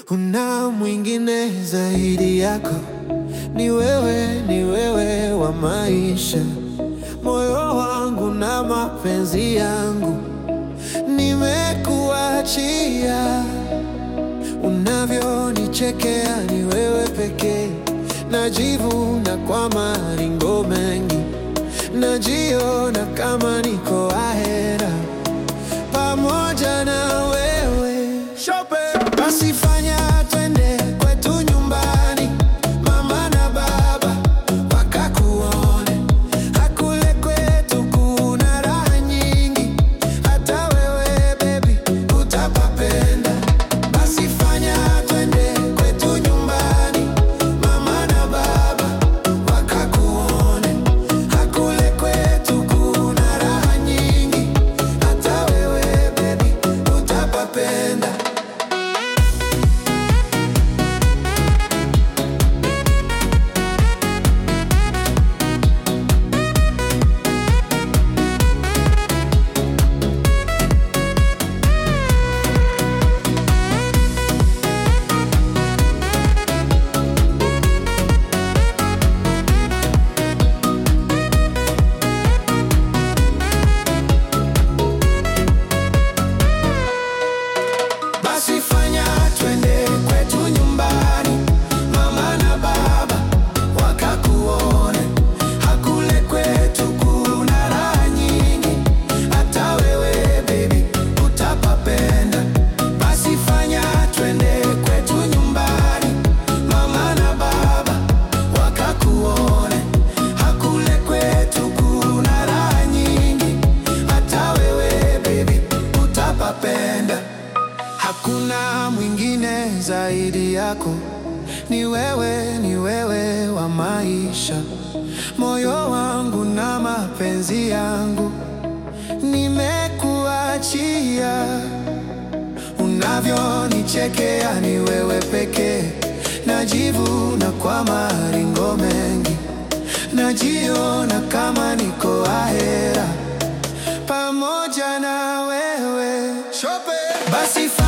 Kuna mwingine zaidi yako, ni wewe, ni wewe wa maisha, moyo wangu na mapenzi yangu, nimekuachia. Unavyonichekea ni wewe pekee, najivuna kwa maringo mengi, najiona kama niko ahera pamoja na wewe Shope. Basi fanya twende kwetu nyumbani, mama na baba wakakuone. Hakule kwetu kuna raha nyingi, hata wewe baby utapapenda. Basi fanya twende kwetu nyumbani, mama na baba wakakuone. Hakule kwetu kuna raha nyingi, hata wewe baby utapapenda. Basi fanya twende kwetu nyumbani, mama na baba wakakuone. Hakule kwetu kuna raha nyingi, hata wewe baby utapapenda. Basi fanya twende kwetu nyumbani, mama na baba wakakuone. Hakule kwetu kuna raha nyingi, hata wewe baby utapapenda. Hakuna mwingine zaidi yako, ni wewe, ni wewe wa maisha, moyo wangu na mapenzi yangu, nimekuachia. Unavyonichekea ni wewe pekee, najivuna kwa maringo mengi, najiona kama niko ahera pamoja na wewe Shope. Basi